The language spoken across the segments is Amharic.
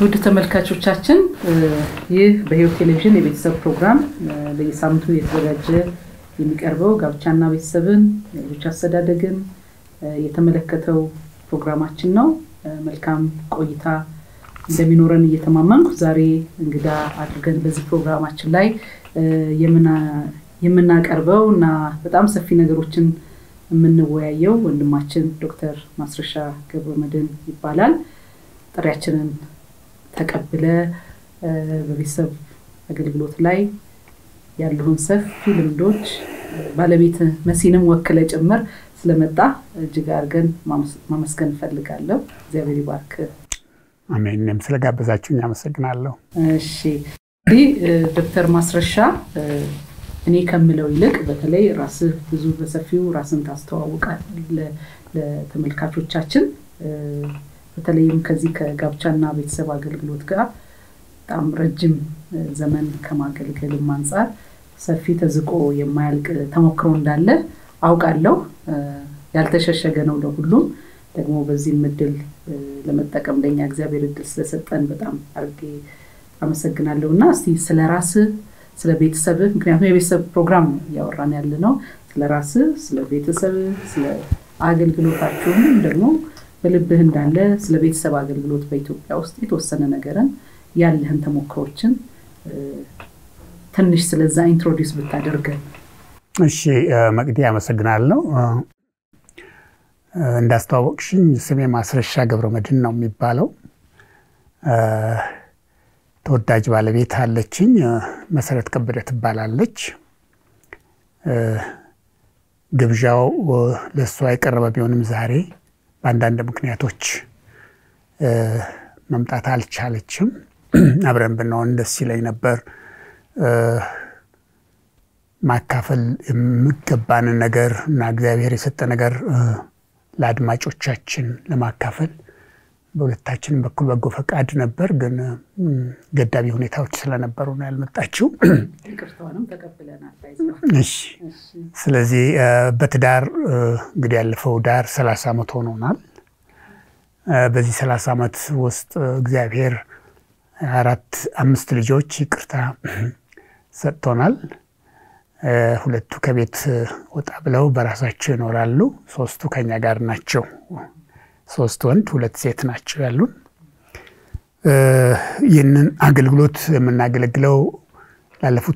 ውድ ተመልካቾቻችን ይህ በሕይወት ቴሌቪዥን የቤተሰብ ፕሮግራም በየሳምንቱ የተዘጋጀ የሚቀርበው ጋብቻና ቤተሰብን የልጆች አስተዳደግን የተመለከተው ፕሮግራማችን ነው። መልካም ቆይታ እንደሚኖረን እየተማመንኩ ዛሬ እንግዳ አድርገን በዚህ ፕሮግራማችን ላይ የምናቀርበው እና በጣም ሰፊ ነገሮችን የምንወያየው ወንድማችን ዶክተር ማስረሻ ገብረመድህን ይባላል። ጥሪያችንን ተቀብለ በቤተሰብ አገልግሎት ላይ ያለውን ሰፊ ልምዶች ባለቤት መሲንም ወክለ ጭምር ስለመጣ እጅግ አድርገን ማመስገን እንፈልጋለሁ። እግዚአብሔር ይባርክ። አሜን። እኔም ስለጋበዛችሁኝ አመሰግናለሁ። እሺ እንግዲህ ዶክተር ማስረሻ እኔ ከምለው ይልቅ በተለይ ራስህ ብዙ በሰፊው ራስን ታስተዋውቃለህ ለተመልካቾቻችን በተለይም ከዚህ ከጋብቻና ቤተሰብ አገልግሎት ጋር በጣም ረጅም ዘመን ከማገልገልም አንጻር ሰፊ ተዝቆ የማያልቅ ተሞክሮ እንዳለ አውቃለሁ። ያልተሸሸገ ነው ለሁሉም። ደግሞ በዚህም እድል ለመጠቀም ለእኛ እግዚአብሔር እድል ስለሰጠን በጣም አድርጌ አመሰግናለሁ እና እስቲ ስለ ራስህ፣ ስለ ቤተሰብህ ምክንያቱም የቤተሰብ ፕሮግራም ነው እያወራን ያለ ነው። ስለ ራስህ፣ ስለ ቤተሰብህ፣ ስለ አገልግሎታችሁም ደግሞ በልብህ እንዳለ ስለ ቤተሰብ አገልግሎት በኢትዮጵያ ውስጥ የተወሰነ ነገርን ያለህን ተሞክሮችን ትንሽ ስለዛ ኢንትሮዲውስ ብታደርገን። እሺ መቅዲ አመሰግናለሁ። እንዳስተዋወቅሽኝ ስሜ ማስረሻ ገብረመድህን ነው የሚባለው። ተወዳጅ ባለቤት አለችኝ፣ መሰረት ከበደ ትባላለች። ግብዣው ለእሷ የቀረበ ቢሆንም ዛሬ በአንዳንድ ምክንያቶች መምጣት አልቻለችም። አብረን ብንሆን ደስ ይለኝ ነበር። ማካፈል የሚገባንን ነገር እና እግዚአብሔር የሰጠ ነገር ለአድማጮቻችን ለማካፈል በሁለታችን በኩል በጎ ፈቃድ ነበር፣ ግን ገዳቢ ሁኔታዎች ስለነበሩ ነው ያልመጣችው። ይቅርታውንም ተቀብለናል። እሺ። ስለዚህ በትዳር እንግዲህ ያለፈው ዳር ሰላሳ ዓመት ሆኖናል። በዚህ ሰላሳ ዓመት ውስጥ እግዚአብሔር አራት አምስት ልጆች ይቅርታ ሰጥቶናል። ሁለቱ ከቤት ወጣ ብለው በራሳቸው ይኖራሉ። ሶስቱ ከኛ ጋር ናቸው። ሶስት ወንድ ሁለት ሴት ናቸው ያሉን። ይህንን አገልግሎት የምናገለግለው ላለፉት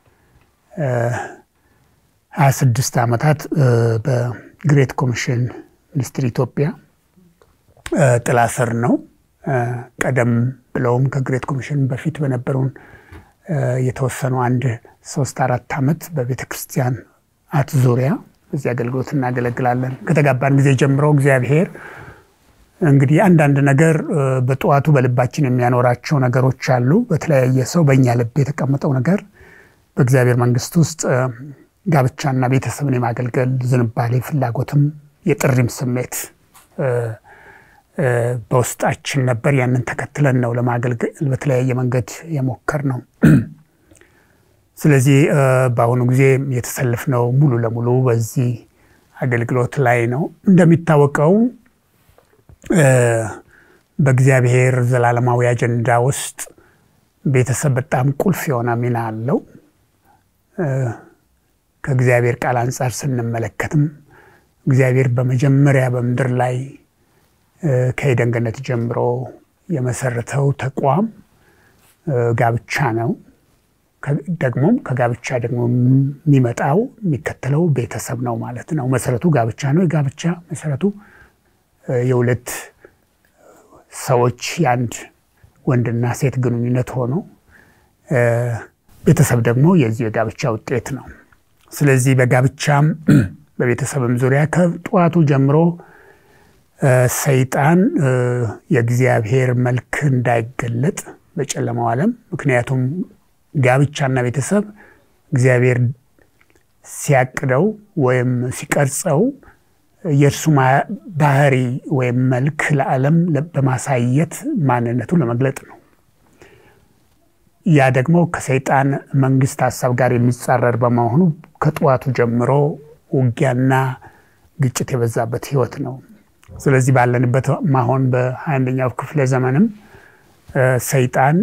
ሀያ ስድስት ዓመታት በግሬት ኮሚሽን ሚኒስትሪ ኢትዮጵያ ጥላ ስር ነው። ቀደም ብለውም ከግሬት ኮሚሽን በፊት በነበሩን የተወሰኑ አንድ ሶስት አራት ዓመት በቤተ ክርስቲያን አት ዙሪያ በዚህ አገልግሎት እናገለግላለን። ከተጋባን ጊዜ ጀምሮ እግዚአብሔር እንግዲህ አንዳንድ ነገር በጠዋቱ በልባችን የሚያኖራቸው ነገሮች አሉ። በተለያየ ሰው በእኛ ልብ የተቀመጠው ነገር በእግዚአብሔር መንግሥት ውስጥ ጋብቻና ቤተሰብን የማገልገል ዝንባሌ፣ ፍላጎትም የጥሪም ስሜት በውስጣችን ነበር። ያንን ተከትለን ነው ለማገልገል በተለያየ መንገድ የሞከር ነው። ስለዚህ በአሁኑ ጊዜ የተሰለፍነው ሙሉ ለሙሉ በዚህ አገልግሎት ላይ ነው። እንደሚታወቀው በእግዚአብሔር ዘላለማዊ አጀንዳ ውስጥ ቤተሰብ በጣም ቁልፍ የሆነ ሚና አለው። ከእግዚአብሔር ቃል አንጻር ስንመለከትም እግዚአብሔር በመጀመሪያ በምድር ላይ ከኤደን ገነት ጀምሮ የመሰረተው ተቋም ጋብቻ ነው። ደግሞም ከጋብቻ ደግሞ የሚመጣው የሚከተለው ቤተሰብ ነው ማለት ነው። መሰረቱ ጋብቻ ነው። የጋብቻ መሰረቱ የሁለት ሰዎች የአንድ ወንድና ሴት ግንኙነት ሆኖ ቤተሰብ ደግሞ የዚህ የጋብቻ ውጤት ነው። ስለዚህ በጋብቻም በቤተሰብም ዙሪያ ከጠዋቱ ጀምሮ ሰይጣን የእግዚአብሔር መልክ እንዳይገለጥ በጨለማው ዓለም ምክንያቱም ጋብቻና ቤተሰብ እግዚአብሔር ሲያቅደው ወይም ሲቀርጸው የእርሱ ባህሪ ወይም መልክ ለዓለም በማሳየት ማንነቱን ለመግለጥ ነው። ያ ደግሞ ከሰይጣን መንግስት ሀሳብ ጋር የሚጻረር በመሆኑ ከጠዋቱ ጀምሮ ውጊያና ግጭት የበዛበት ህይወት ነው። ስለዚህ ባለንበት ማሆን በሀያ አንደኛው ክፍለ ዘመንም ሰይጣን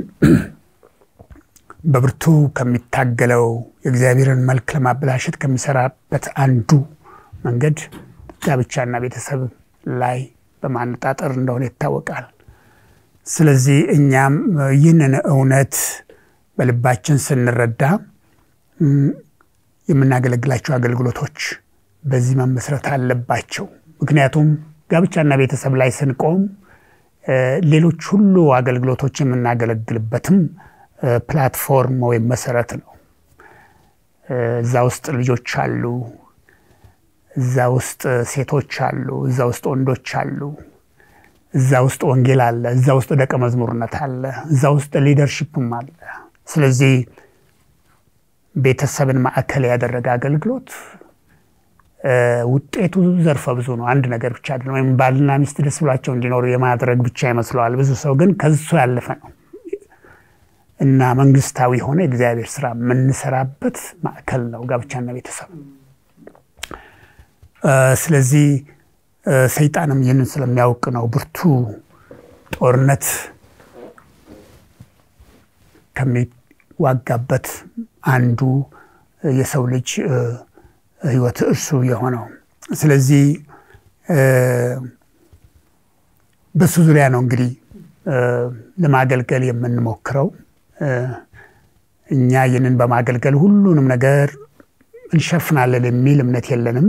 በብርቱ ከሚታገለው የእግዚአብሔርን መልክ ለማበላሸት ከሚሰራበት አንዱ መንገድ ጋብቻና ቤተሰብ ላይ በማነጣጠር እንደሆነ ይታወቃል። ስለዚህ እኛም ይህንን እውነት በልባችን ስንረዳ የምናገለግላቸው አገልግሎቶች በዚህ መመስረት አለባቸው። ምክንያቱም ጋብቻና ቤተሰብ ላይ ስንቆም ሌሎች ሁሉ አገልግሎቶች የምናገለግልበትም ፕላትፎርም ወይም መሰረት ነው። እዛ ውስጥ ልጆች አሉ፣ እዛ ውስጥ ሴቶች አሉ፣ እዛ ውስጥ ወንዶች አሉ፣ እዛ ውስጥ ወንጌል አለ፣ እዛ ውስጥ ደቀ መዝሙርነት አለ፣ እዛ ውስጥ ሊደርሽፕም አለ። ስለዚህ ቤተሰብን ማዕከል ያደረገ አገልግሎት ውጤቱ ዘርፈ ብዙ ነው። አንድ ነገር ብቻ አይደለም። ወይም ባልና ሚስት ደስ ብሏቸው እንዲኖሩ የማድረግ ብቻ ይመስለዋል። ብዙ ሰው ግን ከሱ ያለፈ ነው እና መንግስታዊ የሆነ የእግዚአብሔር ስራ የምንሰራበት ማዕከል ነው ጋብቻና ቤተሰብ። ስለዚህ ሰይጣንም ይህንን ስለሚያውቅ ነው ብርቱ ጦርነት ከሚዋጋበት አንዱ የሰው ልጅ ህይወት እርሱ የሆነው። ስለዚህ በሱ ዙሪያ ነው እንግዲህ ለማገልገል የምንሞክረው። እኛ ይህንን በማገልገል ሁሉንም ነገር እንሸፍናለን የሚል እምነት የለንም።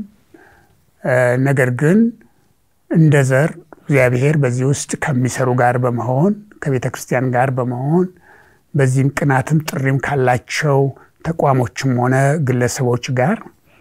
ነገር ግን እንደ ዘር እግዚአብሔር በዚህ ውስጥ ከሚሰሩ ጋር በመሆን ከቤተ ክርስቲያን ጋር በመሆን በዚህም ቅናትም ጥሪም ካላቸው ተቋሞችም ሆነ ግለሰቦች ጋር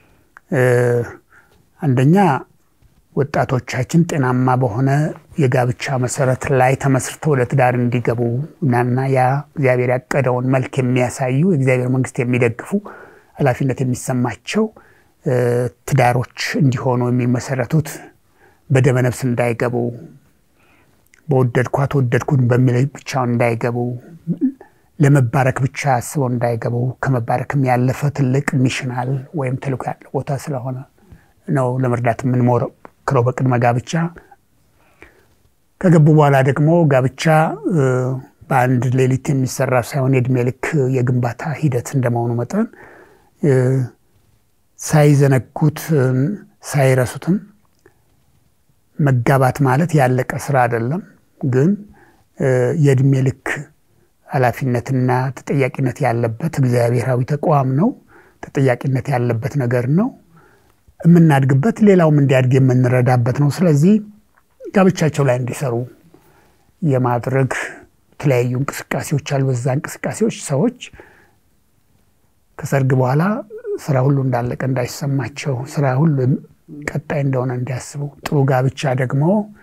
አንደኛ ወጣቶቻችን ጤናማ በሆነ የጋብቻ መሰረት ላይ ተመስርተው ወደ ትዳር እንዲገቡ እናና ያ እግዚአብሔር ያቀደውን መልክ የሚያሳዩ የእግዚአብሔር መንግስት የሚደግፉ ኃላፊነት የሚሰማቸው ትዳሮች እንዲሆኑ የሚመሰረቱት በደመ ነፍስ እንዳይገቡ በወደድኳት ወደድኩን በሚል ብቻውን እንዳይገቡ ለመባረክ ብቻ አስበው እንዳይገቡ ከመባረክም ያለፈ ትልቅ ሚሽናል ወይም ተልእኮ ያለው ቦታ ስለሆነ ነው ለመርዳት የምንሞክረው በቅድመ ጋብቻ። ከገቡ በኋላ ደግሞ ጋብቻ በአንድ ሌሊት የሚሰራ ሳይሆን የእድሜ ልክ የግንባታ ሂደት እንደመሆኑ መጠን ሳይዘነጉት ሳይረሱትም መጋባት ማለት ያለቀ ስራ አይደለም። ግን የእድሜ ልክ ኃላፊነትና ተጠያቂነት ያለበት እግዚአብሔራዊ ተቋም ነው። ተጠያቂነት ያለበት ነገር ነው። የምናድግበት ሌላውም እንዲያድግ የምንረዳበት ነው። ስለዚህ ጋብቻቸው ላይ እንዲሰሩ የማድረግ የተለያዩ እንቅስቃሴዎች አሉ። በዛ እንቅስቃሴዎች ሰዎች ከሰርግ በኋላ ስራ ሁሉ እንዳለቀ እንዳይሰማቸው፣ ስራ ሁሉ ቀጣይ እንደሆነ እንዲያስቡ፣ ጥሩ ጋብቻ ደግሞ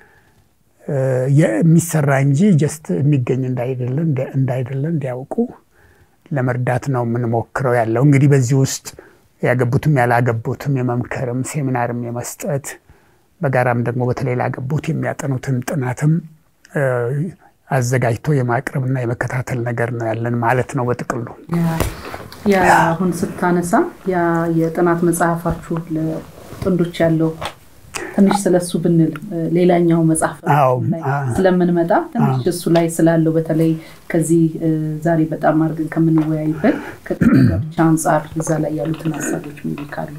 የሚሰራ እንጂ ጀስት የሚገኝ እንዳይደለ እንዲያውቁ ለመርዳት ነው የምንሞክረው ያለው። እንግዲህ በዚህ ውስጥ ያገቡትም ያላገቡትም የመምከርም ሴሚናርም የመስጠት በጋራም ደግሞ በተለይ ላገቡት የሚያጠኑትን ጥናትም አዘጋጅቶ የማቅረብና የመከታተል ነገር ነው ያለን ማለት ነው በጥቅሉ። ያ አሁን ስታነሳ ያ የጥናት መጽሐፋችሁ ለጥንዶች ያለው ትንሽ ስለሱ ብንል ሌላኛው መጽሐፍ ስለምንመጣ ትንሽ እሱ ላይ ስላለው በተለይ ከዚህ ዛሬ በጣም አድርገን ከምንወያይበት ከጋብቻ አንጻር እዛ ላይ ያሉትን ሀሳቦች ምን ካሉ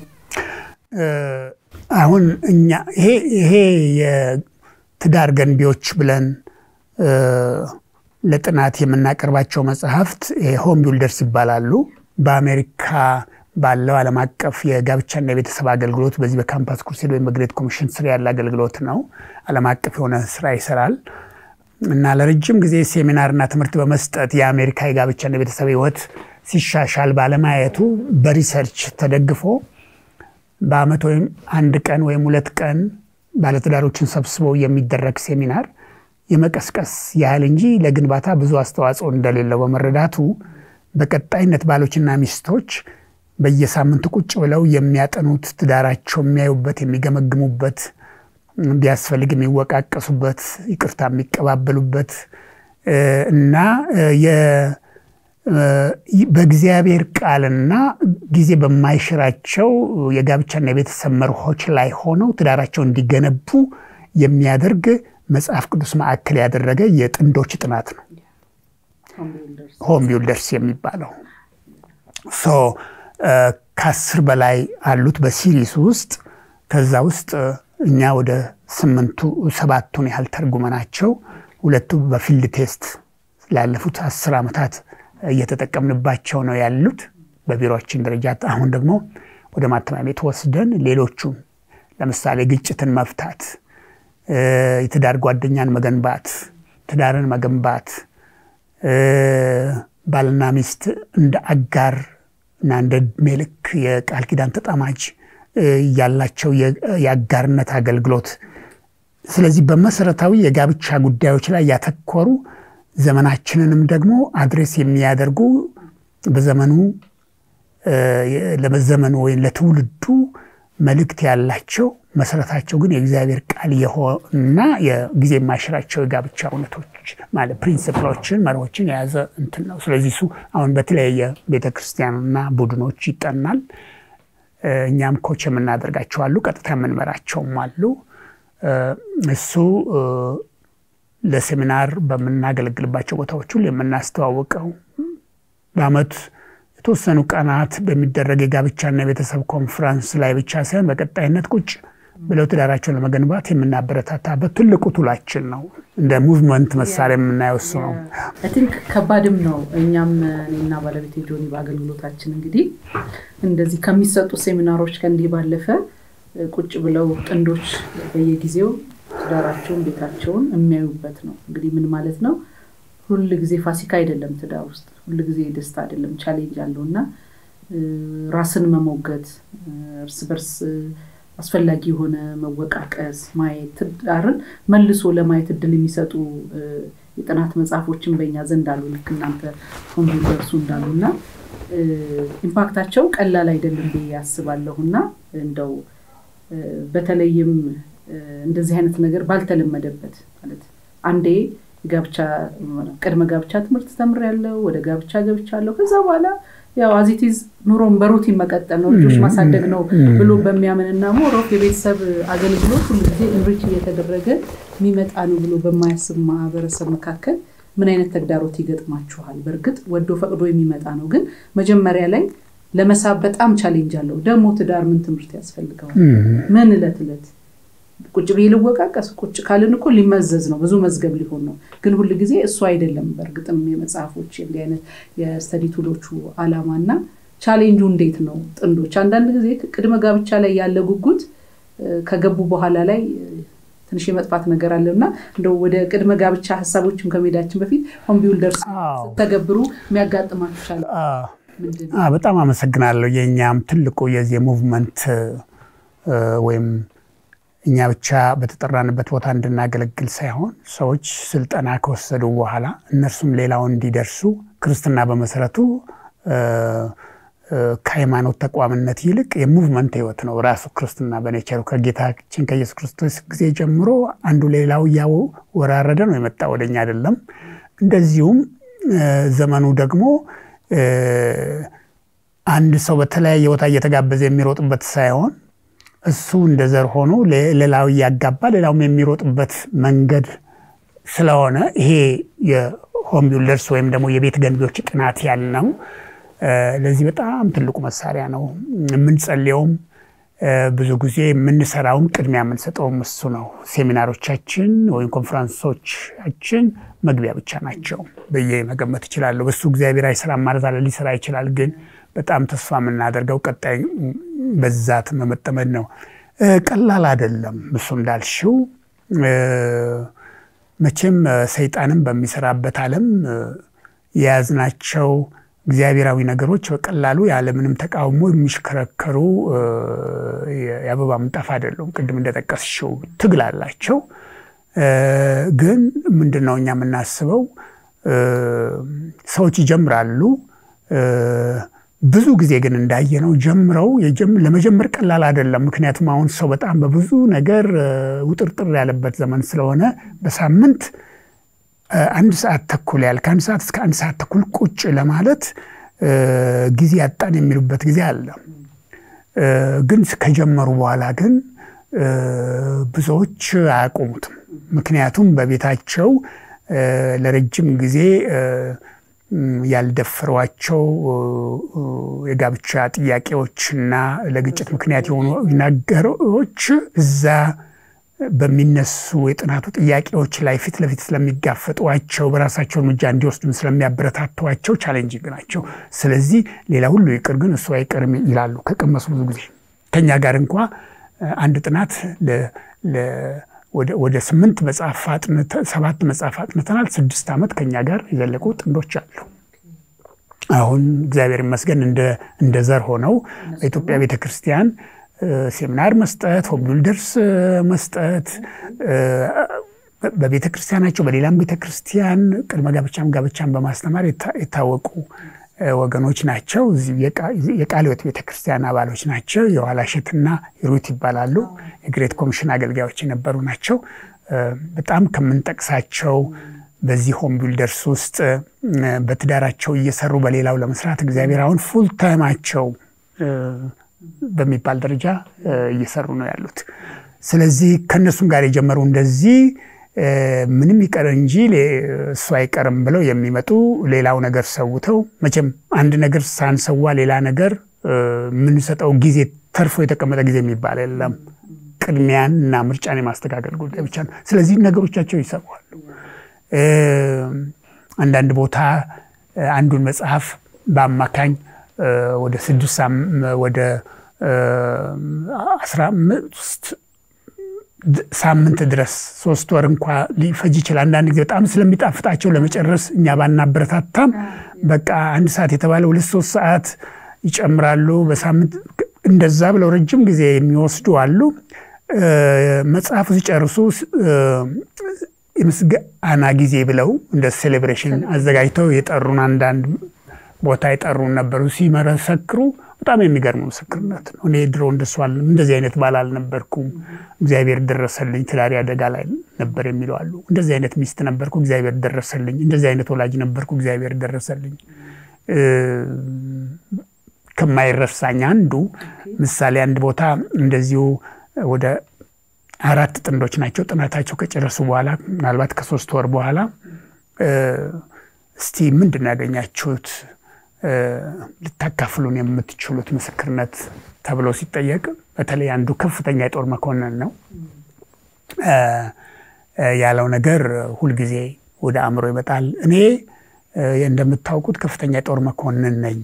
አሁን እኛ ይሄ የትዳር ገንቢዎች ብለን ለጥናት የምናቀርባቸው መጽሐፍት ሆም ቢልደርስ ይባላሉ። በአሜሪካ ባለው ዓለም አቀፍ የጋብቻና የቤተሰብ አገልግሎት በዚህ በካምፓስ ክሩሴድ ወይም በግሬት ኮሚሽን ስር ያለ አገልግሎት ነው። ዓለም አቀፍ የሆነ ስራ ይሰራል እና ለረጅም ጊዜ ሴሚናርና ትምህርት በመስጠት የአሜሪካ የጋብቻና የቤተሰብ ህይወት ሲሻሻል ባለማየቱ በሪሰርች ተደግፎ በአመት ወይም አንድ ቀን ወይም ሁለት ቀን ባለትዳሮችን ሰብስበው የሚደረግ ሴሚናር የመቀስቀስ ያህል እንጂ ለግንባታ ብዙ አስተዋጽኦ እንደሌለው በመረዳቱ በቀጣይነት ባሎችና ሚስቶች በየሳምንቱ ቁጭ ብለው የሚያጠኑት ትዳራቸው የሚያዩበት የሚገመግሙበት ቢያስፈልግ የሚወቃቀሱበት ይቅርታ የሚቀባበሉበት እና በእግዚአብሔር ቃልና ጊዜ በማይሽራቸው የጋብቻና የቤተሰብ መርሆች ላይ ሆነው ትዳራቸው እንዲገነቡ የሚያደርግ መጽሐፍ ቅዱስ ማዕከል ያደረገ የጥንዶች ጥናት ነው። ሆም ቢልደርስ የሚባለው ሶ ከአስር በላይ አሉት በሲሪስ ውስጥ ከዛ ውስጥ እኛ ወደ ስምንቱ ሰባቱን ያህል ተርጉመናቸው ሁለቱ በፊልድ ቴስት ላለፉት አስር ዓመታት እየተጠቀምንባቸው ነው ያሉት በቢሮችን ደረጃ። አሁን ደግሞ ወደ ማተሚያ ቤት ወስደን ሌሎቹን ለምሳሌ ግጭትን መፍታት፣ የትዳር ጓደኛን መገንባት፣ ትዳርን መገንባት፣ ባልና ሚስት እንደ አጋር እና እንደ ዕድሜ ልክ የቃል ኪዳን ተጣማጅ ያላቸው የአጋርነት አገልግሎት ስለዚህ በመሰረታዊ የጋብቻ ጉዳዮች ላይ ያተኮሩ ዘመናችንንም ደግሞ አድሬስ የሚያደርጉ በዘመኑ ለመዘመኑ ወይም ለትውልዱ መልእክት ያላቸው መሰረታቸው ግን የእግዚአብሔር ቃል የሆና የጊዜ የማይሽራቸው የጋብቻ እውነቶች ማለት ፕሪንስፕሎችን መርሆችን የያዘ እንትን ነው። ስለዚህ እሱ አሁን በተለያየ ቤተክርስቲያንና ቡድኖች ይጠናል። እኛም ኮች የምናደርጋቸው አሉ፣ ቀጥታ የምንመራቸውም አሉ። እሱ ለሴሚናር በምናገለግልባቸው ቦታዎች ሁሉ የምናስተዋውቀው በአመት የተወሰኑ ቀናት በሚደረግ የጋብቻና የቤተሰብ ኮንፈረንስ ላይ ብቻ ሳይሆን በቀጣይነት ቁጭ ብለው ትዳራቸውን ለመገንባት የምናበረታታበት ትልቁ ቱላችን ነው። እንደ ሙቭመንት መሳሪያ የምናየው እሱ ነው። ቲንክ ከባድም ነው። እኛም እኔና ባለቤቴ ጆኒ በአገልግሎታችን እንግዲህ እንደዚህ ከሚሰጡ ሴሚናሮች ከእንዲህ ባለፈ ቁጭ ብለው ጥንዶች በየጊዜው ትዳራቸውን ቤታቸውን የሚያዩበት ነው። እንግዲህ ምን ማለት ነው? ሁል ጊዜ ፋሲካ አይደለም ትዳር ውስጥ ሁል ጊዜ ደስታ አይደለም፣ ቻሌንጅ አለው እና ራስን መሞገት እርስ በርስ አስፈላጊ የሆነ መወቃቀስ ማየት ትዳርን መልሶ ለማየት እድል የሚሰጡ የጥናት መጽሐፎችን በእኛ ዘንድ አሉ። ልክ እናንተ ሆን ቢደርሱ እንዳሉ እና ኢምፓክታቸው ቀላል አይደለም ብዬ ያስባለሁ እና እንደው በተለይም እንደዚህ አይነት ነገር ባልተለመደበት ማለት አንዴ ጋብቻ ቅድመ ጋብቻ ትምህርት ተምሬያለሁ፣ ወደ ጋብቻ ገብቻለሁ። ከዛ በኋላ ያው አዚቲዝ ኑሮን በሩቲን መቀጠል ነው ልጆች ማሳደግ ነው ብሎ በሚያምንና ሞሮፍ የቤተሰብ አገልግሎት ሁሉ ጊዜ እንሪች እየተደረገ የሚመጣ ነው ብሎ በማያስብ ማህበረሰብ መካከል ምን አይነት ተግዳሮት ይገጥማችኋል? በእርግጥ ወዶ ፈቅዶ የሚመጣ ነው፣ ግን መጀመሪያ ላይ ለመሳብ በጣም ቻሌንጅ አለው። ደግሞ ትዳር ምን ትምህርት ያስፈልገዋል? ምን እለት እለት ቁጭ ብዬ ልወቃቀስ ቁጭ ካልን እኮ ሊመዘዝ ነው፣ ብዙ መዝገብ ሊሆን ነው። ግን ሁል ጊዜ እሱ አይደለም። በእርግጥም የመጽሐፎች እንዲህ አይነት የስተዲ ቱሎቹ አላማ እና ቻሌንጁ እንዴት ነው? ጥንዶች አንዳንድ ጊዜ ቅድመ ጋብቻ ላይ ያለ ጉጉት ከገቡ በኋላ ላይ ትንሽ የመጥፋት ነገር አለ እና እንደው ወደ ቅድመ ጋብቻ ሀሳቦችም ከመሄዳችን በፊት ሆም ቢውልደርስ ስተገብሩ የሚያጋጥማችሁ ቻለ? በጣም አመሰግናለሁ። የእኛም ትልቁ የዚህ ሙቭመንት ወይም እኛ ብቻ በተጠራንበት ቦታ እንድናገለግል ሳይሆን ሰዎች ስልጠና ከወሰዱ በኋላ እነርሱም ሌላውን እንዲደርሱ ክርስትና በመሰረቱ ከሃይማኖት ተቋምነት ይልቅ የሙቭመንት ህይወት ነው። ራሱ ክርስትና በኔቸሩ ከጌታችን ከኢየሱስ ክርስቶስ ጊዜ ጀምሮ አንዱ ሌላው እያወራረደ ነው የመጣ ወደኛ አይደለም። እንደዚሁም ዘመኑ ደግሞ አንድ ሰው በተለያየ ቦታ እየተጋበዘ የሚሮጥበት ሳይሆን እሱ እንደ ዘር ሆኖ ሌላው እያጋባ ሌላውም የሚሮጥበት መንገድ ስለሆነ ይሄ የሆም ቢልደርስ ወይም ደግሞ የቤት ገንቢዎች ጥናት ያልነው ለዚህ በጣም ትልቁ መሳሪያ ነው። የምንጸልየውም ብዙ ጊዜ የምንሰራውም ቅድሚያ የምንሰጠውም እሱ ነው። ሴሚናሮቻችን ወይም ኮንፈረንሶቻችን መግቢያ ብቻ ናቸው ብዬ መገመት እችላለሁ። በሱ እግዚአብሔር አይሰራም ማለት አለ፣ ሊሰራ ይችላል። ግን በጣም ተስፋ የምናደርገው ቀጣይ በዛት መመጠመድ ነው። ቀላል አይደለም። እሱ እንዳልሽው መቼም ሰይጣንም በሚሰራበት ዓለም የያዝናቸው እግዚአብሔራዊ ነገሮች በቀላሉ ያለምንም ተቃውሞ የሚሽከረከሩ የአበባ ምንጣፍ አይደሉም። ቅድም እንደጠቀስሽው ትግል አላቸው። ግን ምንድን ነው እኛ የምናስበው ሰዎች ይጀምራሉ። ብዙ ጊዜ ግን እንዳየነው ጀምረው ለመጀመር ቀላል አይደለም። ምክንያቱም አሁን ሰው በጣም በብዙ ነገር ውጥርጥር ያለበት ዘመን ስለሆነ በሳምንት አንድ ሰዓት ተኩል ያህል ከአንድ ሰዓት እስከ አንድ ሰዓት ተኩል ቁጭ ለማለት ጊዜ ያጣን የሚሉበት ጊዜ አለ። ግን ከጀመሩ በኋላ ግን ብዙዎች አያቆሙትም። ምክንያቱም በቤታቸው ለረጅም ጊዜ ያልደፈሯቸው የጋብቻ ጥያቄዎችና ለግጭት ምክንያት የሆኑ ነገሮች እዛ በሚነሱ የጥናቱ ጥያቄዎች ላይ ፊት ለፊት ስለሚጋፈጧቸው በራሳቸው እርምጃ እንዲወስዱም ስለሚያበረታቷቸው ቻሌንጂንግ ናቸው። ስለዚህ ሌላ ሁሉ ይቅር ግን እሱ አይቀርም ይላሉ ከቀመሱ ብዙ ጊዜ ከኛ ጋር እንኳ አንድ ጥናት ወደ ስምንት መጽሐፍ ሰባት መጽሐፍ አጥንተናል። ስድስት ዓመት ከኛ ጋር የዘለቁ ጥንዶች አሉ። አሁን እግዚአብሔር ይመስገን እንደ ዘር ሆነው በኢትዮጵያ ቤተ ክርስቲያን ሴሚናር መስጠት፣ ሆም ቢልደርስ መስጠት በቤተ ክርስቲያናቸው በሌላም ቤተ ክርስቲያን ቅድመ ጋብቻም ጋብቻን በማስተማር የታወቁ ወገኖች ናቸው። የቃለ ሕይወት ቤተ ክርስቲያን አባሎች ናቸው። የኋላሸትና ሩት ይባላሉ። የግሬት ኮሚሽን አገልጋዮች የነበሩ ናቸው። በጣም ከምንጠቅሳቸው በዚህ ሆም ቢልደርስ ውስጥ በትዳራቸው እየሰሩ በሌላው ለመስራት እግዚአብሔር አሁን ፉል ታይማቸው በሚባል ደረጃ እየሰሩ ነው ያሉት። ስለዚህ ከእነሱም ጋር የጀመሩ እንደዚህ ምንም ይቀር እንጂ እሱ አይቀርም ብለው የሚመጡ ሌላው ነገር ሰውተው መቼም አንድ ነገር ሳንሰዋ ሌላ ነገር የምንሰጠው ጊዜ ተርፎ የተቀመጠ ጊዜ የሚባል የለም። ቅድሚያን እና ምርጫን የማስተካከል ጉዳይ ብቻ ነው። ስለዚህ ነገሮቻቸው ይሰዋሉ። አንዳንድ ቦታ አንዱን መጽሐፍ በአማካኝ ወደ ስድስት ወደ አስራ አምስት ሳምንት ድረስ ሶስት ወር እንኳ ሊፈጅ ይችላል። አንዳንድ ጊዜ በጣም ስለሚጣፍጣቸው ለመጨረስ እኛ ባናበረታታም በቃ አንድ ሰዓት የተባለ ሁለት ሶስት ሰዓት ይጨምራሉ በሳምንት እንደዛ ብለው ረጅም ጊዜ የሚወስዱ አሉ። መጽሐፉ ሲጨርሱ የምስጋና ጊዜ ብለው እንደ ሴሌብሬሽን አዘጋጅተው የጠሩን አንዳንድ ቦታ የጠሩን ነበሩ። ሲመሰክሩ በጣም የሚገርም ምስክርነት ነው። እኔ ድሮ እንደሱ እንደዚህ አይነት ባል አልነበርኩም፣ እግዚአብሔር ደረሰልኝ፣ ትዳሬ አደጋ ላይ ነበር የሚለው አሉ። እንደዚህ አይነት ሚስት ነበርኩ፣ እግዚአብሔር ደረሰልኝ፣ እንደዚህ አይነት ወላጅ ነበርኩ፣ እግዚአብሔር ደረሰልኝ። ከማይረሳኝ አንዱ ምሳሌ አንድ ቦታ እንደዚሁ ወደ አራት ጥንዶች ናቸው ጥናታቸው ከጨረሱ በኋላ ምናልባት ከሶስት ወር በኋላ እስቲ ምንድን ነው ያገኛችሁት ልታካፍሉን የምትችሉት ምስክርነት ተብሎ ሲጠየቅ በተለይ አንዱ ከፍተኛ የጦር መኮንን ነው ያለው ነገር ሁልጊዜ ወደ አእምሮ ይመጣል። እኔ እንደምታውቁት ከፍተኛ የጦር መኮንን ነኝ።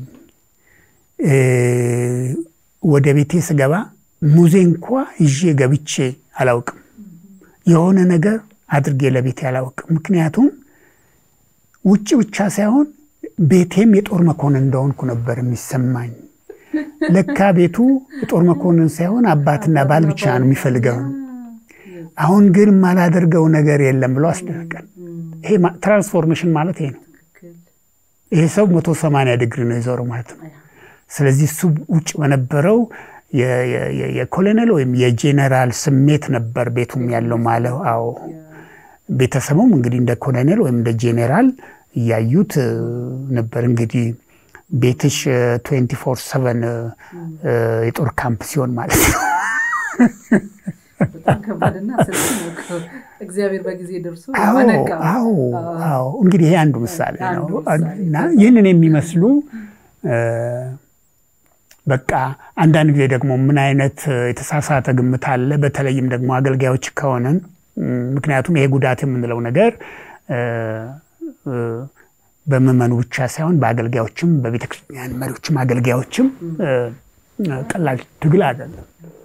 ወደ ቤቴ ስገባ ሙዜ እንኳ ይዤ ገብቼ አላውቅም። የሆነ ነገር አድርጌ ለቤቴ አላውቅም። ምክንያቱም ውጭ ብቻ ሳይሆን ቤቴም የጦር መኮንን እንደሆንኩ ነበር የሚሰማኝ። ለካ ቤቱ የጦር መኮንን ሳይሆን አባትና ባል ብቻ ነው የሚፈልገው። አሁን ግን የማላደርገው ነገር የለም ብሎ አስደነቀን። ይሄ ትራንስፎርሜሽን ማለት ይሄ ነው። ይሄ ሰው መቶ ሰማንያ ዲግሪ ነው የዞረው ማለት ነው። ስለዚህ እሱ ውጭ በነበረው የኮሎኔል ወይም የጄኔራል ስሜት ነበር ቤቱም ያለው ማለት አዎ። ቤተሰቡም እንግዲህ እንደ ኮሎኔል ወይም እንደ ጄኔራል እያዩት ነበር። እንግዲህ ቤትሽ ትዌንቲ ፎር ሰቨን የጦር ካምፕ ሲሆን ማለት ነው። በጣም ከባድና እግዚአብሔር በጊዜ ደርሶ አዎ እንግዲህ ይሄ አንዱ ምሳሌ ነው እና ይህንን የሚመስሉ በቃ አንዳንድ ጊዜ ደግሞ ምን አይነት የተሳሳተ ግምት አለ፣ በተለይም ደግሞ አገልጋዮች ከሆነን ምክንያቱም ይሄ ጉዳት የምንለው ነገር በምዕመኑ ብቻ ሳይሆን በአገልጋዮችም በቤተክርስቲያን መሪዎችም አገልጋዮችም ቀላል ትግል አይደለም።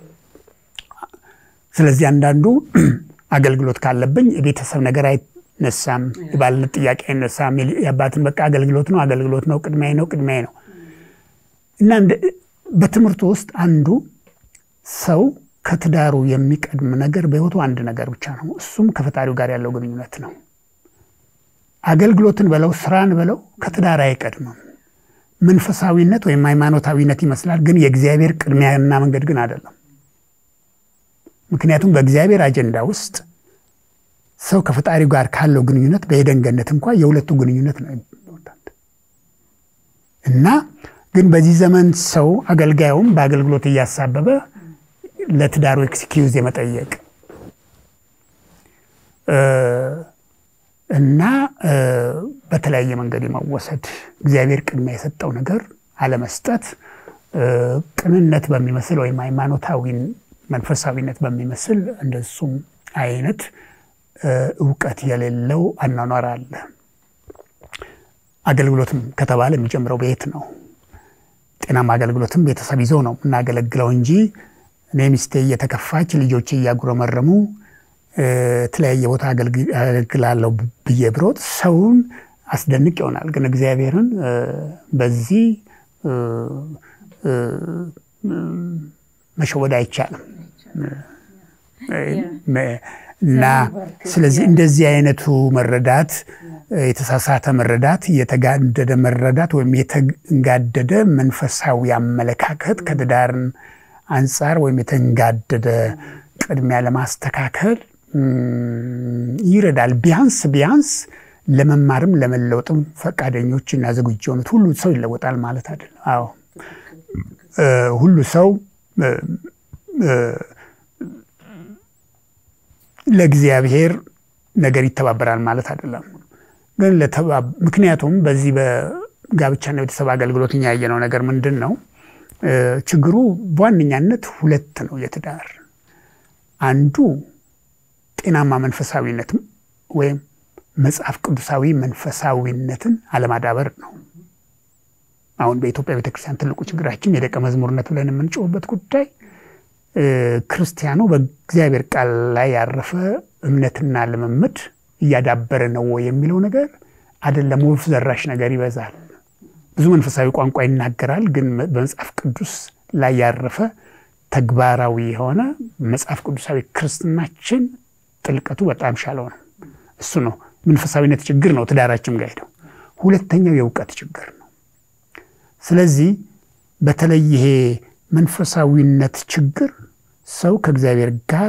ስለዚህ አንዳንዱ አገልግሎት ካለብኝ የቤተሰብ ነገር አይነሳም፣ የባልነት ጥያቄ አይነሳም። የአባትን በቃ አገልግሎት ነው አገልግሎት ነው ቅድሚያ ነው ቅድሚያ ነው እና በትምህርቱ ውስጥ አንዱ ሰው ከትዳሩ የሚቀድም ነገር በሕይወቱ አንድ ነገር ብቻ ነው። እሱም ከፈጣሪው ጋር ያለው ግንኙነት ነው። አገልግሎትን በለው ስራን በለው ከትዳር አይቀድምም። መንፈሳዊነት ወይም ሃይማኖታዊነት ይመስላል፣ ግን የእግዚአብሔር ቅድሚያና መንገድ ግን አይደለም። ምክንያቱም በእግዚአብሔር አጀንዳ ውስጥ ሰው ከፈጣሪው ጋር ካለው ግንኙነት በኤደን ገነት እንኳ የሁለቱ ግንኙነት ነው ኢምፖርታንት እና ግን በዚህ ዘመን ሰው አገልጋዩም በአገልግሎት እያሳበበ ለትዳሩ ኤክስኪውዝ የመጠየቅ እና በተለያየ መንገድ የመወሰድ እግዚአብሔር ቅድሚያ የሰጠው ነገር አለመስጠት ቅንነት በሚመስል ወይም ሃይማኖታዊ መንፈሳዊነት በሚመስል እንደሱም አይነት እውቀት የሌለው አኗኗር አለ። አገልግሎትም ከተባለ የሚጀምረው ቤት ነው። ጤናማ አገልግሎትም ቤተሰብ ይዘው ነው የምናገለግለው እንጂ እኔ ሚስቴ እየተከፋች ልጆች እያጉረመረሙ የተለያየ ቦታ አገልግላለሁ ብዬ ብሮጥ ሰውን አስደንቅ ይሆናል። ግን እግዚአብሔርን በዚህ መሸወድ አይቻልም እና ስለዚህ እንደዚህ አይነቱ መረዳት የተሳሳተ መረዳት፣ የተጋደደ መረዳት ወይም የተንጋደደ መንፈሳዊ አመለካከት ከትዳርን አንጻር ወይም የተንጋደደ ቅድሚያ ለማስተካከል ይረዳል። ቢያንስ ቢያንስ ለመማርም ለመለወጥም ፈቃደኞች እና ዝግጁ የሆኑት ሁሉ ሰው ይለወጣል ማለት አይደለም። አዎ ሁሉ ሰው ለእግዚአብሔር ነገር ይተባበራል ማለት አይደለም። ግን ምክንያቱም በዚህ በጋብቻና ቤተሰብ አገልግሎት እኛ ያየነው ነገር ምንድን ነው? ችግሩ በዋነኛነት ሁለት ነው። የትዳር አንዱ ጤናማ መንፈሳዊነት ወይም መጽሐፍ ቅዱሳዊ መንፈሳዊነትን አለማዳበር ነው። አሁን በኢትዮጵያ ቤተክርስቲያን ትልቁ ችግራችን የደቀ መዝሙርነት ብለን የምንጮህበት ጉዳይ ክርስቲያኑ በእግዚአብሔር ቃል ላይ ያረፈ እምነትና ልምምድ እያዳበረ ነው የሚለው ነገር አይደለም። ወፍ ዘራሽ ነገር ይበዛል። ብዙ መንፈሳዊ ቋንቋ ይናገራል፣ ግን በመጽሐፍ ቅዱስ ላይ ያረፈ ተግባራዊ የሆነ መጽሐፍ ቅዱሳዊ ክርስትናችን ጥልቀቱ በጣም ሻለው ነው። እሱ ነው መንፈሳዊነት ችግር ነው ትዳራችን ጋር ሄደው። ሁለተኛው የእውቀት ችግር ነው። ስለዚህ በተለይ ይሄ መንፈሳዊነት ችግር ሰው ከእግዚአብሔር ጋር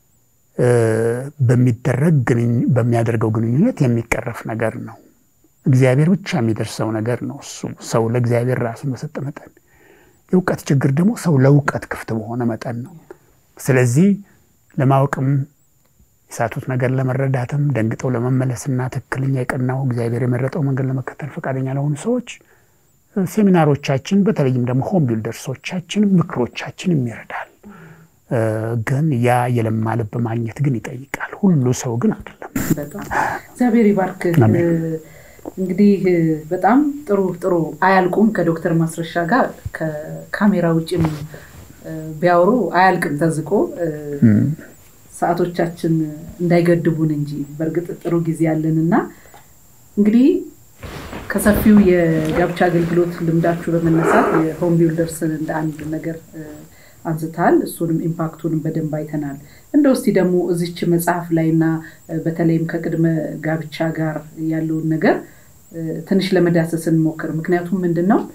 በሚደረግ በሚያደርገው ግንኙነት የሚቀረፍ ነገር ነው። እግዚአብሔር ብቻ የሚደርሰው ነገር ነው። እሱ ሰው ለእግዚአብሔር ራሱን በሰጠ መጠን፣ የእውቀት ችግር ደግሞ ሰው ለእውቀት ክፍት በሆነ መጠን ነው። ስለዚህ ለማወቅም የሳቱት ነገር ለመረዳትም ደንግጠው ለመመለስና ትክክለኛ የቀናው እግዚአብሔር የመረጠው መንገድ ለመከተል ፈቃደኛ ለሆኑ ሰዎች ሴሚናሮቻችን በተለይም ደግሞ ሆም ቢልደርሶቻችን ምክሮቻችንም ይረዳል። ግን ያ የለማ ልብ ማግኘት ግን ይጠይቃል። ሁሉ ሰው ግን አይደለም። በጣም እግዚአብሔር ይባርክ። እንግዲህ በጣም ጥሩ ጥሩ አያልቁም። ከዶክተር ማስረሻ ጋር ከካሜራ ውጭም ቢያወሩ አያልቅም ተዝቆ ሰዓቶቻችን እንዳይገድቡን እንጂ በእርግጥ ጥሩ ጊዜ ያለን እና እንግዲህ ከሰፊው የጋብቻ አገልግሎት ልምዳችሁ በመነሳት የሆም ቢልደርስን እንደ አንድ ነገር አንስታል። እሱንም ኢምፓክቱንም በደንብ አይተናል። እንደ ውስቲ ደግሞ እዚች መጽሐፍ ላይ እና በተለይም ከቅድመ ጋብቻ ጋር ያለውን ነገር ትንሽ ለመዳሰስ እንሞክር። ምክንያቱም ምንድን ነው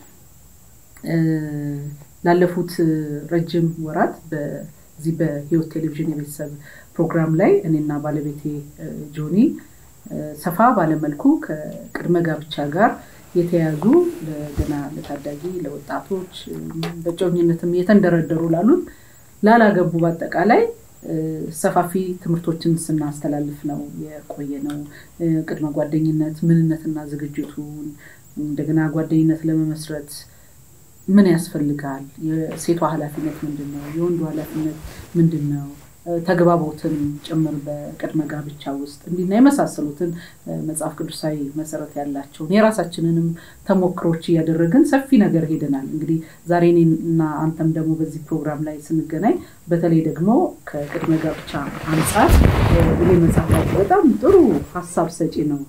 ላለፉት ረጅም ወራት በዚህ በህይወት ቴሌቪዥን የቤተሰብ ፕሮግራም ላይ እኔና ባለቤቴ ጆኒ ሰፋ ባለመልኩ ከቅድመ ጋብቻ ጋር የተያዙ ገና ለታዳጊ ለወጣቶች በእጮኝነትም እየተንደረደሩ ላሉት ላላገቡ በአጠቃላይ ሰፋፊ ትምህርቶችን ስናስተላልፍ ነው የቆየ ነው። ቅድመ ጓደኝነት ምንነትና ዝግጅቱን እንደገና ጓደኝነት ለመመስረት ምን ያስፈልጋል? የሴቷ ኃላፊነት ምንድን ነው? የወንዱ ኃላፊነት ምንድን ነው? ተግባቦትን ጭምር በቅድመ ጋብቻ ውስጥ እንዲና የመሳሰሉትን መጽሐፍ ቅዱሳዊ መሰረት ያላቸውን የራሳችንንም ተሞክሮች እያደረግን ሰፊ ነገር ሄደናል። እንግዲህ ዛሬ እኔና አንተም ደግሞ በዚህ ፕሮግራም ላይ ስንገናኝ በተለይ ደግሞ ከቅድመ ጋብቻ አንጻር ይሄ መጽሐፍ በጣም ጥሩ ሀሳብ ሰጪ ነው።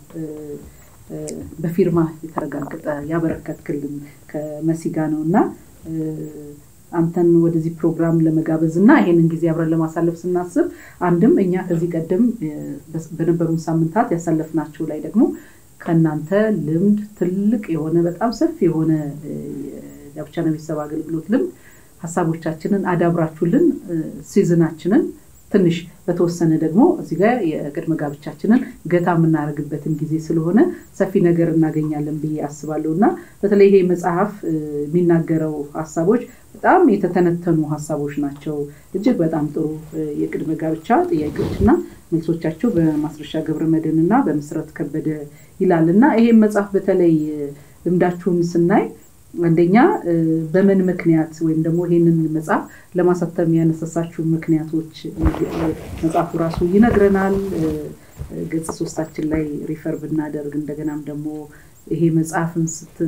በፊርማ የተረጋገጠ ያበረከትክልን ከመሲ ጋ ነው እና አንተን ወደዚህ ፕሮግራም ለመጋበዝ እና ይሄንን ጊዜ አብረን ለማሳለፍ ስናስብ አንድም እኛ ከዚህ ቀደም በነበሩን ሳምንታት ያሳለፍናቸው ላይ ደግሞ ከእናንተ ልምድ ትልቅ የሆነ በጣም ሰፊ የሆነ ጋብቻና ቤተሰብ አገልግሎት ልምድ ሀሳቦቻችንን አዳብራችሁልን ሲዝናችንን ትንሽ በተወሰነ ደግሞ እዚህ ጋር የቅድመ ጋብቻችንን ገታ የምናደርግበትን ጊዜ ስለሆነ ሰፊ ነገር እናገኛለን ብዬ አስባለሁ እና በተለይ ይሄ መጽሐፍ የሚናገረው ሀሳቦች በጣም የተተነተኑ ሀሳቦች ናቸው። እጅግ በጣም ጥሩ የቅድመ ጋብቻ ጥያቄዎች እና መልሶቻቸው በማስረሻ ገብረ መድኅን እና በምስረት ከበደ ይላል እና ይሄም መጽሐፍ በተለይ ልምዳችሁን ስናይ አንደኛ በምን ምክንያት ወይም ደግሞ ይህንን መጽሐፍ ለማሳተም ያነሳሳችሁ ምክንያቶች መጽሐፉ ራሱ ይነግረናል። ገጽ ሶስታችን ላይ ሪፈር ብናደርግ እንደገናም ደግሞ ይሄ መጽሐፍን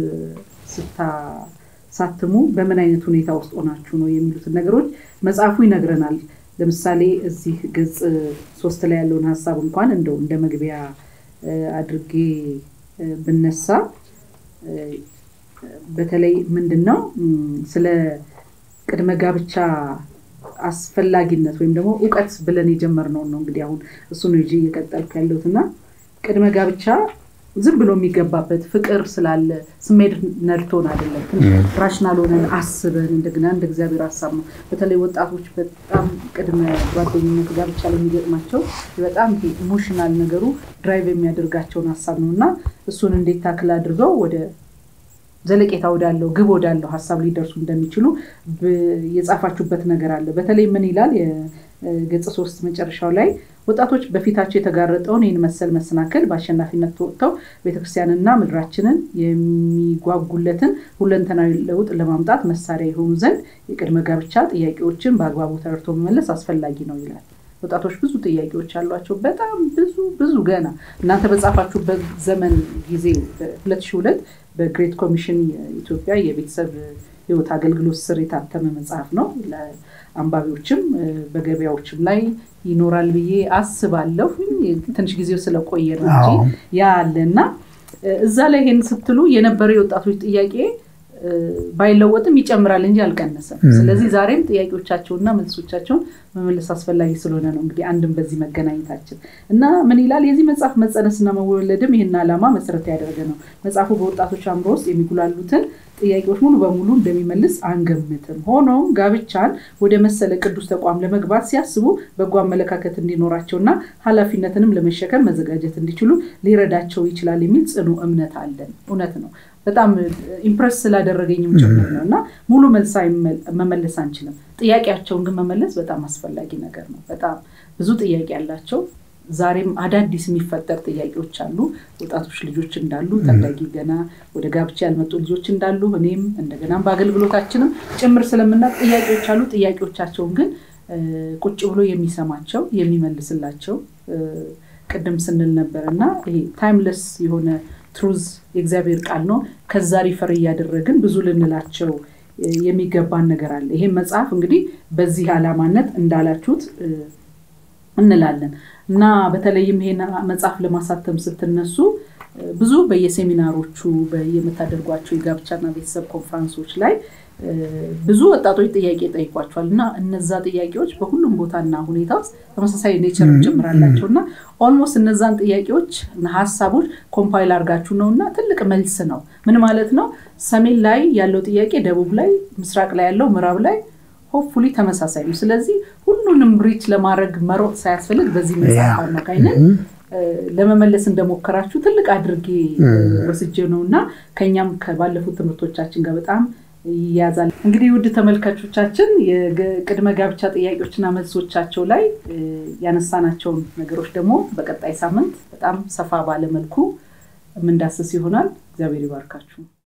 ስታሳትሙ በምን አይነት ሁኔታ ውስጥ ሆናችሁ ነው የሚሉትን ነገሮች መጽሐፉ ይነግረናል። ለምሳሌ እዚህ ገጽ ሶስት ላይ ያለውን ሀሳብ እንኳን እንደው እንደ መግቢያ አድርጌ ብነሳ በተለይ ምንድን ነው ስለ ቅድመ ጋብቻ አስፈላጊነት ወይም ደግሞ እውቀት ብለን የጀመርነውን ነው እንግዲህ አሁን እሱ ነው ይዤ እየቀጠልኩ ያለሁት እና ቅድመ ጋብቻ ዝም ብሎ የሚገባበት ፍቅር ስላለ ስሜት ነድቶን አይደለም። ራሽናል ሆነን አስበን እንደገና እንደ እግዚአብሔር ሀሳብ ነው። በተለይ ወጣቶች በጣም ቅድመ ጓደኝነት ጋብቻ ላይ የሚገጥማቸው በጣም ኢሞሽናል ነገሩ ድራይቭ የሚያደርጋቸውን ሀሳብ ነው እና እሱን እንዴት ታክል አድርገው ወደ ዘለቄታ ወዳለው ግብ ወዳለው ሀሳብ ሊደርሱ እንደሚችሉ የጻፋችሁበት ነገር አለ። በተለይ ምን ይላል የገጽ ሶስት መጨረሻው ላይ ወጣቶች በፊታቸው የተጋረጠውን ይህን መሰል መሰናክል በአሸናፊነት ተወጥተው ቤተክርስቲያንና ምድራችንን የሚጓጉለትን ሁለንተናዊ ለውጥ ለማምጣት መሳሪያ የሆኑ ዘንድ የቅድመ ጋብቻ ጥያቄዎችን በአግባቡ ተረድቶ መመለስ አስፈላጊ ነው ይላል። ወጣቶች ብዙ ጥያቄዎች አሏቸው። በጣም ብዙ ብዙ ገና እናንተ በጻፋችሁበት ዘመን ጊዜ በ2002 በግሬት ኮሚሽን ኢትዮጵያ የቤተሰብ ሕይወት አገልግሎት ስር የታተመ መጽሐፍ ነው። ለአንባቢዎችም በገበያዎችም ላይ ይኖራል ብዬ አስባለሁ። ትንሽ ጊዜው ስለቆየ ነው እንጂ ያ አለ እና እዛ ላይ ይሄን ስትሉ የነበረው የወጣቶች ጥያቄ ባይለወጥም ይጨምራል እንጂ አልቀነሰም። ስለዚህ ዛሬም ጥያቄዎቻቸውና መልሶቻቸውን መመለስ አስፈላጊ ስለሆነ ነው እንግዲህ አንድም በዚህ መገናኘታችን እና ምን ይላል የዚህ መጽሐፍ መጸነስና መወለድም ይህን ዓላማ መሰረት ያደረገ ነው። መጽሐፉ በወጣቶች አእምሮ ውስጥ የሚጉላሉትን ጥያቄዎች ሙሉ በሙሉ እንደሚመልስ አንገምትም። ሆኖም ጋብቻን ወደ መሰለ ቅዱስ ተቋም ለመግባት ሲያስቡ በጎ አመለካከት እንዲኖራቸውና ኃላፊነትንም ለመሸከም መዘጋጀት እንዲችሉ ሊረዳቸው ይችላል የሚል ጽኑ እምነት አለን። እውነት ነው። በጣም ኢምፕረስ ስላደረገኝም ጭምር ነው እና ሙሉ መልስ መመለስ አንችልም። ጥያቄያቸውን ግን መመለስ በጣም አስፈላጊ ነገር ነው። በጣም ብዙ ጥያቄ ያላቸው ዛሬም አዳዲስ የሚፈጠር ጥያቄዎች አሉ። ወጣቶች ልጆች እንዳሉ ታዳጊ ገና ወደ ጋብቻ ያልመጡ ልጆች እንዳሉ እኔም እንደገናም በአገልግሎታችንም ጭምር ስለምናውቅ ጥያቄዎች አሉ። ጥያቄዎቻቸውን ግን ቁጭ ብሎ የሚሰማቸው የሚመልስላቸው ቅድም ስንል ነበር እና ይሄ ታይምለስ የሆነ ትሩዝ የእግዚአብሔር ቃል ነው። ከዛ ሪፈር እያደረግን ብዙ ልንላቸው የሚገባን ነገር አለ። ይሄም መጽሐፍ እንግዲህ በዚህ ዓላማነት እንዳላችሁት እንላለን እና በተለይም ይሄን መጽሐፍ ለማሳተም ስትነሱ ብዙ በየሴሚናሮቹ የምታደርጓቸው የጋብቻና ቤተሰብ ኮንፈረንሶች ላይ ብዙ ወጣቶች ጥያቄ ጠይቋቸዋል እና እነዛ ጥያቄዎች በሁሉም ቦታና ሁኔታ ውስጥ ተመሳሳይ ኔቸር ጨምራላቸው እና ኦልሞስት እነዛን ጥያቄዎች ሀሳቦች ኮምፓይል አድርጋችሁ ነው እና ትልቅ መልስ ነው። ምን ማለት ነው? ሰሜን ላይ ያለው ጥያቄ ደቡብ ላይ፣ ምስራቅ ላይ ያለው ምዕራብ ላይ ሆፕፉሊ ተመሳሳይ ነው። ስለዚህ ሁሉንም ሪች ለማድረግ መሮጥ ሳያስፈልግ በዚህ መጽሐፍ አማካኝነት ለመመለስ እንደሞከራችሁ ትልቅ አድርጌ ወስጄ ነው እና ከኛም ከባለፉት ትምህርቶቻችን ጋር በጣም ይያዛል። እንግዲህ ውድ ተመልካቾቻችን የቅድመ ጋብቻ ጥያቄዎችና መልሶቻቸው ላይ ያነሳናቸውን ነገሮች ደግሞ በቀጣይ ሳምንት በጣም ሰፋ ባለ መልኩ የምንዳስስ ይሆናል። እግዚአብሔር ይባርካችሁ።